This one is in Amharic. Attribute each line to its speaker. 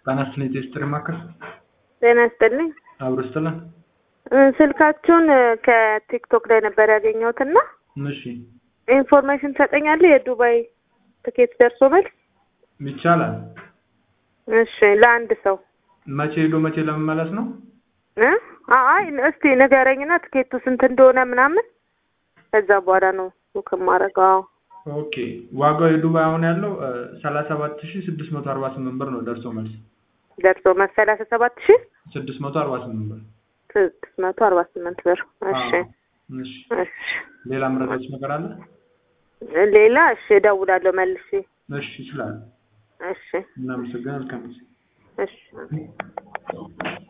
Speaker 1: ጤና ይስጥልኝ ቴስትሪ ማዕከል
Speaker 2: ጤና ይስጥልኝ።
Speaker 1: አብሮ ይስጥልን።
Speaker 2: እ፣ ስልካችሁን እ፣ ከቲክቶክ ላይ ነበር ያገኘሁት እና
Speaker 1: እሺ
Speaker 2: ኢንፎርሜሽን ትሰጠኛለህ? የዱባይ ትኬት ደርሶ መልስ።
Speaker 1: ይቻላል።
Speaker 2: እሺ ለአንድ ሰው
Speaker 1: መቼ ሄዶ መቼ ለመመለስ ነው?
Speaker 2: እ? አይ እስቲ ንገረኝና ትኬቱ ስንት እንደሆነ ምናምን ከዛ በኋላ ነው ቡክ የማደርገው።
Speaker 1: ኦኬ ዋጋው የዱባይ አሁን ያለው ሰላሳ ሰባት ሺ ስድስት መቶ አርባ ስምንት ብር ነው ደርሶ መልስ
Speaker 2: ደርሶ መልስ ሰላሳ ሰባት ሺህ
Speaker 1: ስድስት መቶ አርባ ስምንት ብር።
Speaker 2: ስድስት መቶ አርባ ስምንት ብር። እሺ
Speaker 1: አዎ። እሺ
Speaker 2: እሺ
Speaker 1: ሌላ መረጃዎች ነገር አለ?
Speaker 2: ሌላ እሺ እደውላለሁ መልሼ።
Speaker 1: እሺ ይችላል።
Speaker 2: እሺ
Speaker 1: እናመሰግናለን። መልካም ጊዜ።
Speaker 2: እሺ